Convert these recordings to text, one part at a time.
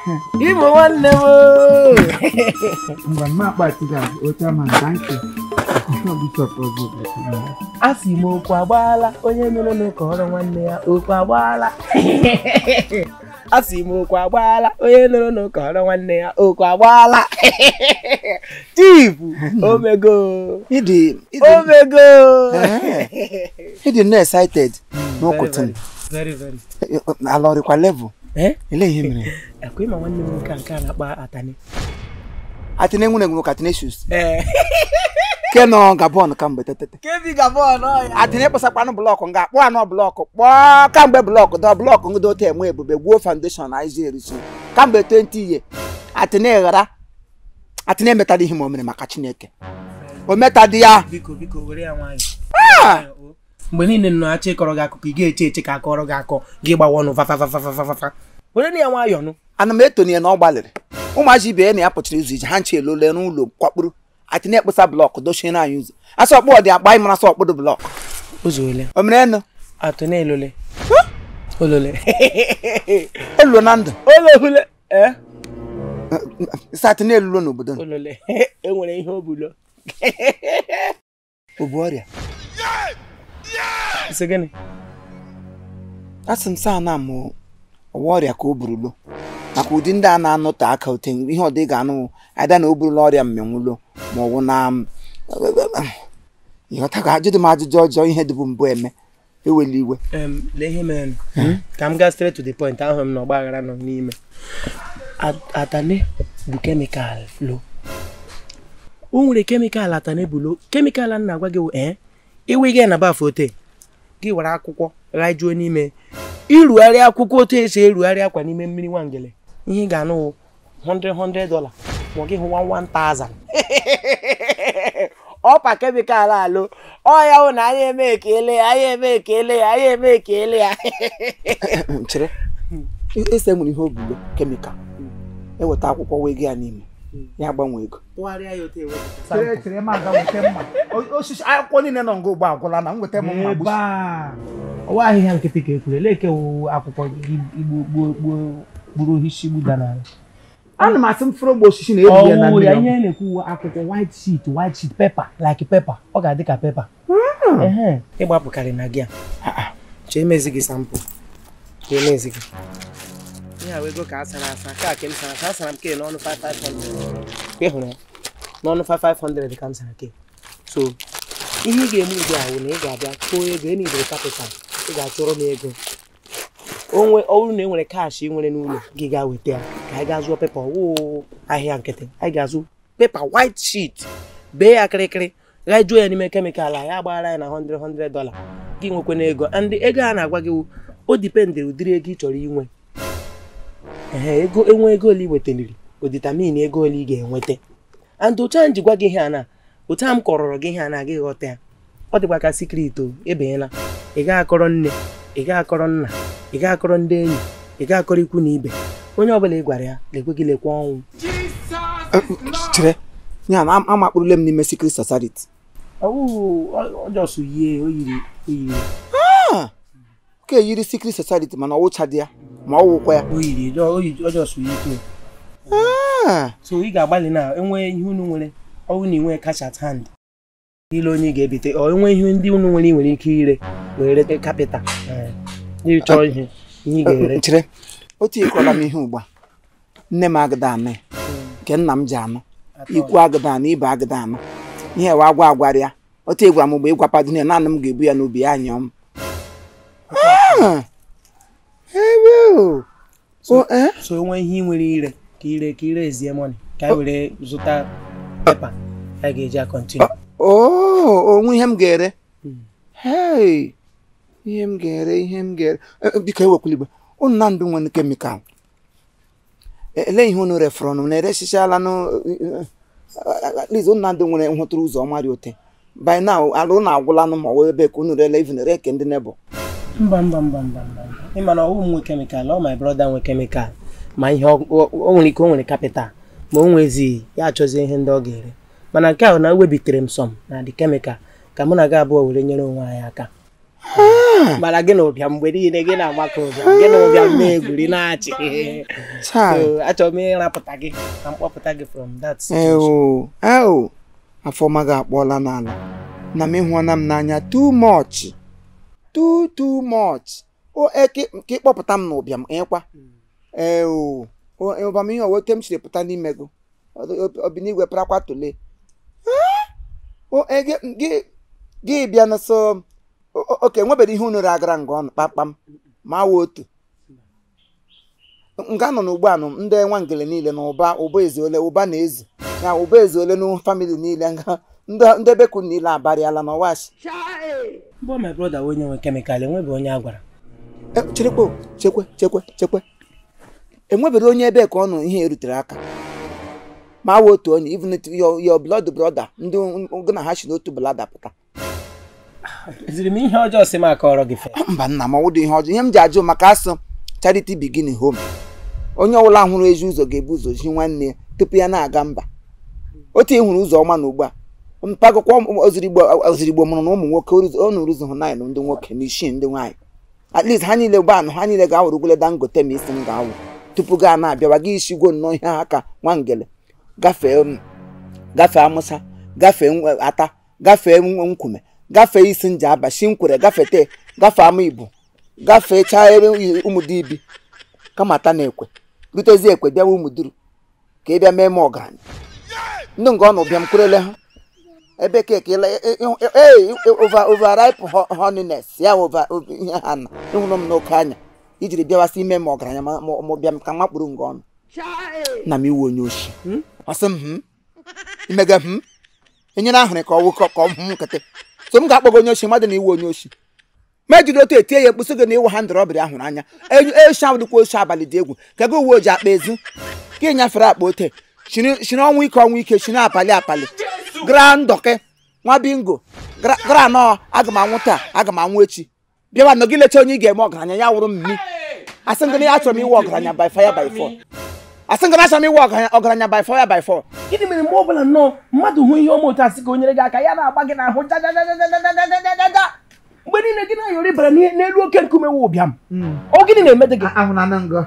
ịbụ nwanne m Mgbe mma akpati ga oche ma thank you. Bishop Ogo. a sị m okwu agbaala onye mere na ụka ọrụ nwanne ya okwu agbaala a sị m okwu agbaala onye nụrụ na ụka ọrụ nwanne ya okwu agbaala chifu omego Ịdị omego ịdị nnọọ excited n'ụkụtụ m. very very Ala ọrịkwa level. eh Ele ihe mere. ekwe ma nwanne m nwoke a nke a na-akpa atani Atene nwere egwu Atene shoes. ee Ke nọ Gabon kamgbe tetete. kebi gabon ọya Atene kpọsakwanụ blọkụ nga akpọ anọ blọkụ kpọọ kamgbe blọkụ dọ blọkụ ngị dote enwe ebube gwuo foundation na izi erisi kamgbe 20 ihe Atene ghara Atene emetala ihe ma o mere maka Chineke o metadị ya biko biko were ya nwayọ mgbe niile nọ achọ ịkọrọ gị akụkọ ị ga-eche eche ka akọrọ gị akọ gị gbawa ọnụ fafafafafafafa were na ya nwayọ nụ ana m etoni ya na ọ gbalịrị ụmụazị ibe ya na ya pụchara izu ije ha nche elole n'ụlọ kwakpuru Atene ekpesa blọkụ dochie na anyị ụzọ asọ ọkpụ ọdị akpa anyị mara sọ ọkpụdụ blọkụ ụzọ ole o mere enu atụ na elole olole elulo na ndụ olole eh isi Atene elulo n'obodo nọ. olole enwere ihe obulo o bu ọrịa isi gịnị asị m saa na mụ ọwa ọrịa ka o burulo maka ụdị ndị a na-anọte aka ote ihe ọdị ga-anụ ada na o burula ọrịa mmenwulo ma ọ bụ na ịghọta ka ajụdị m ajụjụ ọjọọ ihe dịbụ mbụ eme ewela iwe Em, lee ihe mere ka m gaa straight to the point ahụ m na ọgba aghara nọ n'ime At- atane bụ kemikal lo o nwere kemikal atane bụ lo kemikal a na-agwa gị wụ ee iwe gị na baf ote gị were akwụkwọ ghajuo n'ime irugharị akwụkwọ otu esi erugharị akwa n'ime mmiri nwangele ihe ị ga-anụ wụ 100 100 dollar ma ọ gị hụwa 1000 ọpa kemikal alụ ọ ya hụ na anyị eme ekele ya anyị eme ekele ya anyị eme ekele ya chere ese nwere ihe obulo kemikal eweta akwụkwọ wee gị ya n'ime ya gbanwee ego tụgharịa ya otu ewe Chere chere ma ga wete mma. O- osisi akwụkwọ niile nọ nga ugbo agwụla na m weta m mma Ebe gbusi a. Ọwa ahịhịa nkịtị ka ekwuru eleke wụ akwụkwọ igbo gbuo gbuo gburu ohisi gbuda n'ala. ana m asị m fụrụ ogbe osisi na ebu ya na Ọwụ mmiri ya ọkụ. ihe na-ekwu wụ akwụkwọ white sheet white sheet pepper like pepper ọ ga-adị ka pepper. Ehe. ịgbapụkarị na gị a chee emezi gị sampụ ka emezi gị ihe a ego ka a sara asa ka ke m sara asa asara m ke n'ọnụ 5500 ka ị hụrụ ya n'ọnụ 5500 ka m sara ke so ihe ị ga-eme ugbu a wụ na ị ga-abịa tụọ ego ị nidere kapital ị ga-achọrọ m ego onwe ọ bụrụ na e nwere kaashị ị nwere n'ụlọ gị gaa weta ya ka anyị gaa zụọ pepa ọwụ ahịa nkịtị anyị ga-azụ pepa white sheet bee ya kịrịkịrị ghajuo ya n'ime kemikal a ya agbaghara ya na 100 100 dollar gị nwekwana ego and ego a na-agwa gị wụ, o dipendị ụdịrị ego ị chọrọ inwe ehe ego enwe ego ole i wetaliri oditamin ego ole ị ga-enweta and otu a m ji gwa gị ihe a na otu a m kọrọrọ gị ihe a na gị ghọta ya ọ dịkwa ka sikret o ebenyela ị gaghị akọrọ nne ị gaghị akọrọ nna ị gaghị akọrọ ndị enyi ị gaghị akọrọ ikwu na ibe onye ọbụla ị gwara ya lekwe gị lekwa ọnwụ chere ya na amakpụrụle m n'ime secret society ọjọsụ yie o yiri o yiri ka eyiri secret society mana ọwụcha dị ya ma ọ wụkwa ya o yiri ọjọsụ yie too Ah, so ị ga-agbalị na enwe ihe unu nwere ọwụ na inwe cash at hand ile onye ị ga-ebite ọ enwe ihe ndị unu nwere ị nwere ike ire wee rete kapịtal ịchọ ihe ihe ị ga-ere chere otu ịkọla m ihe ugbu a nne m agada anụ ya nke nna m ji anụ ikwu agada anụ ibe agada anụ ihe wa agwa agwara ya otu egwara m mgbe ịgwapado ya naanị m ga-ebu ya n'obi ya anyọ m Ah, ebe o. O, eh? so enwe ihe ị nwere ire ka ire ka ire ezie mọni ka anyị were zụta pepa anyị ga-eji akọntinu Oh, onwe ihe m ga-ere hey ihe m ga-ere ihe m ga-ere Eh, eh, biko ewekwala igbe unu na ndụ nwere kemikal Eh, ele ihe unu refọrọ nụ na-eresichala nụ at least unu na ndụ nwere nhụtụrụ ụzọ ọma dị ote by now alụ na agwụla nụ ma ọ wee ebe ka unu rele even re ke ndị nebọ mba mba mba mba mba ịma na ọwụ m nwe kemikal ọ my brother nwe kemikal ma ihe ọ ọ- o nwere ike o nwere kapital ma o nwezighị ya achọzie ihe ndị ọ ga-ere mana nke ahụ na ewebitere m sọm na dị kemikal ka mụ na gị abụọ were nyere onwe anyị aka mana gị na ụbịa mgbe niile gị na-agbakọ ụbịa gị na ụbịa na-egwuri na-achị taa So, achọrọ m ịrapụta gị na mkpọpụta gị from that situation. eo eo afọma gị akpọọla n'ala na m ịhụọna m n'anya too much too too much o eke ka ịkpọpụta m n'ụbịam ịkwa eo ụbam ihe owote m siri pụta n'ime gị obinigwe parakwa tole o ege gị gị bịa na so o- o- oke nwebere ihe unu agara nga ọnụ kpamkpam ma wa otu nga nọ n'ugbu a nụ ndị nwangele niile na ụba ụba eze ole ụba na eze ya ụba eze ole na famili niile nga ndị ndị beku niile abarịala n'ọwashi Mbọ my brother onye nwe kemịkal enwebe onye a gwara E, cherekwa o, chekwe chekwe chekwe enwebere onye ebe ka ọ nụ ihe erutere aka ma awa otu onye even if your, your blood brother ndị gị na ha si n'otu blada pụta ziri m ihe ọjọọ si m akọrọ gị fe mba nna m ọwụdụ ihe ọjọọ ihe m ji ajụ maka asụ charity begin home onye ọbụla hụrụ ezi ụzọ ga-ebu ụzọ ji nwanne ya tupu ya na-aga mba otu ị hụrụ ụzọ ọma na ugbu a mpagokwa ozirigbo ozirigbo mụrụ na ụmụ nwoke ọ nụrụ ụzọ hụ naanị ndị nwoke na isii ndị nwaanyị at least ha niile gba anụ ha niile ga-awụrụ ugwele dangote ma isi m ga-awụ tupu gaa na-abịawa gị isigwo nnọọ ihe ha ka nwangele gafee m gafee amụsa gafee nwe- ata gafee nwe- nkume gafee isi nja abashi nkwere gafete gafee ama ibu gafee chaa ebe ụmụdibi kama ata na ekwe rutezi ekwe bịawa ụmụduru ka ị bịa mee m ọgaranya ndị nga ọ nụ bịa m kwerele ha ebe ka ekele ee over overripe ho- honiness ya over over- ihe ha na ịhụrụ m n'oke anya ijiri bịawasị ime m ọgaranya ma ma- ma bịa m ka makpụrụ nga ọnụ na m iwu onye oshi ọ sị m "Hmm? imega m enyere ahụrụ ka ọ wụ ka ọ hụ m nkịtị so m ga-akpọgo onye oshi mmadụ na iwu onye oshi ma ejiri otu etie ya ekpụsị gị na ịwụ ha ndọrọbịrị ahụrụ anya eshi ahụ dịkwa oshi abalị dị egwu ka gị uwe ojii akpa ezu ka nyafere akpa ote shiri shiri ọnwa ike ọnwa ike shiri apali apali gra ndọke nwa bingo gra gra nọọ aga m anwụ taa aga m anwụ echi bịawa nọ gị lecha onye ị ga-eme ọgaranya ya wụrụ mmi asị ngị na ya achọrọ m iwe ọgaranya by fire by four asị ngị na achọrọ m iwe ọgaranya ọgaranya by fire by four gịnị mere mgbe ọbụla nnọọ mmadụ hụ ihe ọma otu asị ka o nyere gị aka ya na-agba gị n'ahụ jajajajajajajajaja mgbe niile gị na-ayọrị bara n'ihe- n'elu oke nkume wụ ụbịam ọ gịnị na-emede gị ahụna na ngọ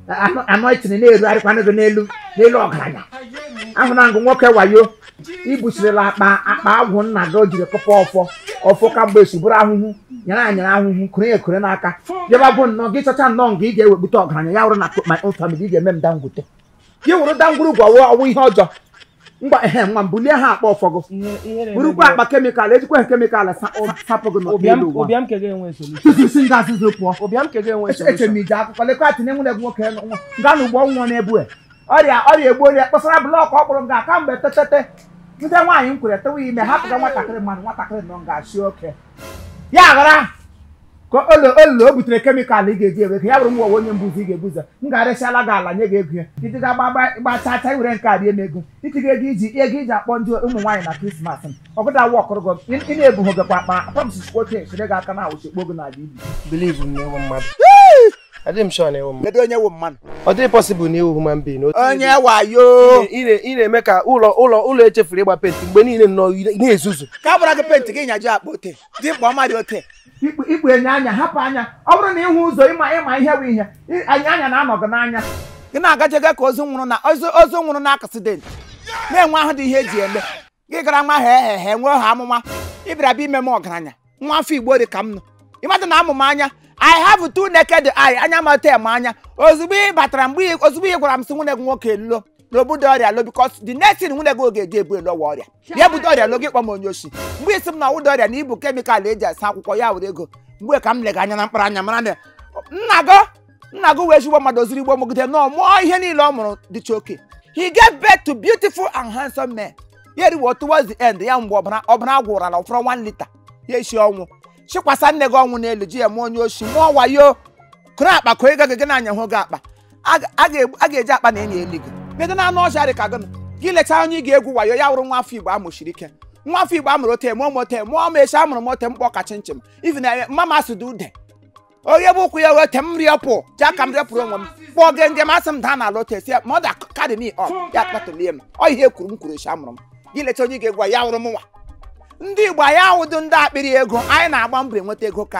anọ itinye na-erugharịkwanụ gị n'elu n'elu ọgaranya ahụna ngụ nwoke wayo ibuchirila akpa akpa agwụ nna gị o jiri kụpa ọfọ ọfọ ka mgbe esi bụrụ ahụhụ nyere anyere ahụhụ kụrụ ya ekure n'aka bịaba bụ nnọọ gị chọcha nnọọ nga ị ga-ewekpute ọgaranya ya wụrụ na my own family ị ga-eme m dangwute gị wụrụ dangwurugwu ọwụ ọwụ ihe ọjọọ ngwa ehe nwa m bulie ha akpa ọfọ gị burukwa akpa kemịkal ejikwa ha kemịkal sa- sapụ gị ụbịam n'elu ụwa ụbịam ke ga-enwe solution tutu si nga azụzụ pụọ ụbịam ke ga-enwe eche eche m solution ije akụkọ lekwa tinye nwunye gị nwoke nwa nga na ugbo nwa na-ebu e. ọrịa ọrịa egbu onye kpọsara blọkụ ọ kpụrụ nga kamgbe tetete ndị nwaanyị m kwere tewe ime hapụga nwatakịrị mmadụ nwatakịrị nọ nga si oke ya ghara ka olo olo o butere kemịkalụ ị ga-eji ewe ka ya bụrụ m nwa onye mbụzi ị ga-ebuzo m ga-arịsịala gị ala nye gị ego ya iti ga gbachacha were nke a rie m ego itiga ego iji ego iji akpọ ndị ụmụ nwaanyị na krismas m ọgụda wa ọkụrụ gị ị na-ebughị gịkwa akpa akpa m sisikwa otu esire gị aka na awụchikpo gị n'ala ibi believe m na ewu mmadụ adịghị m sure na ewu mmadụ kedu onye wụ mmadụ ọ dịghị possible na ewu human being otu onye wayo ị na- ị na-eme ka ụlọ ụlọ ụlọ echefuru ịgba penti mgbe niile nnọọ ị na-ezuzu ka a gbara gị penti gị nyajụ akpa ote dị mkpa ọma dị ote ikpu ikpu enye anya hapụ anya ọ bụrụ na ịhụ ụzọ ịma ịma ihe bụ ihe ị- anya anya na-anọ gị n'anya gị na-agajega ka ozu nwụrụ na ozu ozu nwụrụ na aksidenti na-enwe ahụ dị ihe eji eme gị gara nwa ha ehe he nwee ha amụma ịbịara bịa ime m ọgaranya nwa afọ igbo dị ka m nọ ịmadụ na amụma anya i have two naked eye anya mata eme anya ozugbo ị batara mgbe ị- ozugbo ị gwara m sị nwunye gị nwoke lo na obudo ọrịa lo bikos the next thing nwunye gị oge eji ebu elo ọwa ọrịa ya budo ọrịa lo gị kpọ m onye oshi mgbe isi m na ọwụda ọrịa na ibu kemịkal eji asa akwụkwọ ya were ego mgbe ka m lega anya na mkpara anya mara na nna gị nna gị wee ezigbo mmadụ oziri igbo mụgide nọọ mụọ ihe niile ọ mụrụ dịcha oke he gave birth to beautiful and handsome men ya eriwo towards the end ya mgbe ọbara ọbara gwụrala ụfọrọ 1 lita ya esi ọnwụ chikwasa nne gị ọnwụ n'elu ji ya mụọ onye oshi mụọ wayo kụrụ akpa ka ego gị na-anya hụ gị akpa a ga- a ga- a ga-eji akpa na enyi eli gị medo na anụ ọcha dị ka gị nọ. gị lechaa onye ị ga-egwu wayo ya wụrụ nwa afọ igbo amụchiri ike nwa afọ igbo amụrụ ote mụọ mote mụọ ma echi amụrụ mote mkpọ ka chinchin ivi na mama asụdụ ude onye bụ ụkwụ ya wete m rịọpụ ji aka m rịọpụrụ onwe m kpọọ gị ndị masị m daa n'ala ote si ya mọda kadị mi ọ ya kpatulie m ọ ihe kwuru m kwuru echi amụrụ m gị lecha onye ị ga-egwu ya wụrụ m nwa ndị igbo anyị awụdụ ndị akpịrị ego anyị na-agba mbọ enweta ego ka anyị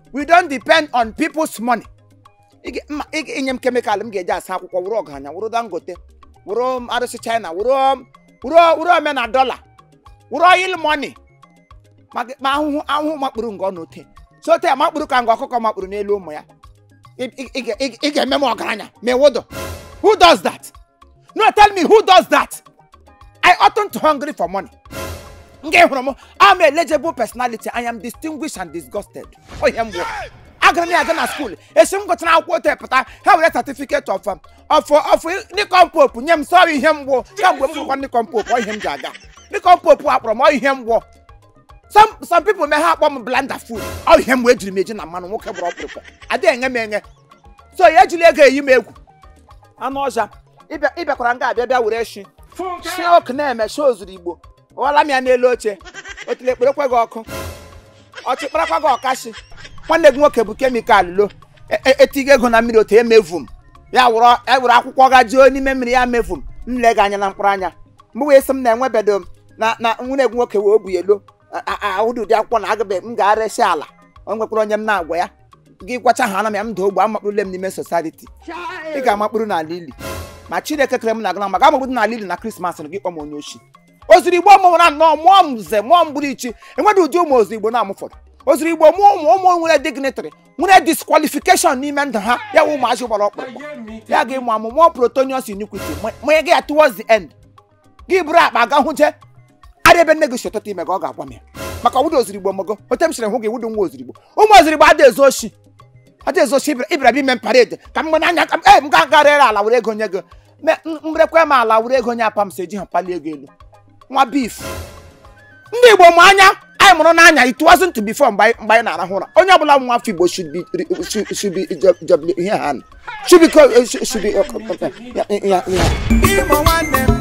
we don't depend on people's money ị ga- mma- ị ga- inye m kemikal m ga-eji asa akwụkwọ wụrụ ọgaranya wụrụ dangote wụrụ arụsị china wụrụ wụrụ wụrụ omena dọla wụrụ oil money ma gị- ma ahụhụ ahụhụ makpuru nga ọ n'ote so ote makpuru ka nga ọkụkọ makpuru n'elu ụmụ ya ị- ị- ị ga- ị ga- ị ga-eme m ọgaranya ma ịwụdọ who does that no tell me who does that i oughtn't hungry for money nke hụrụ m am a legible personality i am distinguished and disgusted ohe mbụ agara m ya aga na skuul esi m gụchara akwụkwọ ote pụta ha were certificate of um, of of nikon pope nye m sọrọ ihe mgbu kamgbe m gụkwa nikon pope ọ ihe m ji aga nikon pope akpọrọ m ọ ihe mgbu some some people mee ha akpọ m blanda food ọ ihe mgbe ejiri m eji na mmanụ nwoke gbọrọ ọkpụrụkpụ adịghị enye m enye so ya ejila ego eyi m egwu anụ ọja ịbịa- ịbịakwara nga abịa bịa were shi shi ọkụ na-eme shi ozuru igbo ọwala m ya n'elu oche otile ekperekwe gị ọkụ ọchịkparakwa gị ọkashi nwanne gị nwoke bụ kemikal lo e- e- etigo ego na mmiri otu emevu m ya wụrụ ya were akwụkwọ ga juo n'ime mmiri ya mevu m m lee gị anya na mkpụrụ anya mgbe wee sị m na-enwebedo m na na nwunye gị nwoke wee obu elo ahụdị ụdị akwụkwọ na agabe m ga-aresi ala o nwekwara onye m na-agwa ya gị gwacha ha na m ya m daa ogbe amakpụrụle m n'ime sosaiti ị ga-amakpụrụ n'ala ili ma chineke kere m na gana maka amakpụrụ n'ala ili na krismas na gị kpọ m onye ochi ozuru igbo mụra nnọọ mụọ m nze mụọ m bụrụ ichi enweghị ụdị ụmụ ozu igbo na-amụfọdụ ozuru igbo mụọ ụmụ ụmụ nwere dignitary nwere disqualification n'ime ndụ ha ya wụ ụmụazị gbara ọkpụrụkpụ ya ga ịmụ amụ mụọ protonius iniquity manye gị ya towards the end gị bụrụ akpa ga hụje arịa ebe nne gị si ụtụtụ ime ka ọ ga-agwa m ya maka ọwụda ozurigbo mogo ote m sịrị hụ gị wụdụ nwa ozurigbo ụmụ ozurigbo ada ezu oshi ada ezu oshi ịbịara bịa ime parade ka m gbe n'anya ka m ee m ga garịrị ala were ego nye gị mrekwe m ala were ego nye apa m si eji ha palie ego elu nwa beef ndị igbo mụ anya anyị mụrụ n'anya it wasn't before mgbe anyị mgbe anyị na-arahụ ụra onye ọbụla nwa afọ igbo should be should- should be job- job- ihe ha should be co- should be uh, uh, uh, yeah, yeah, yeah. Igbo nwanne m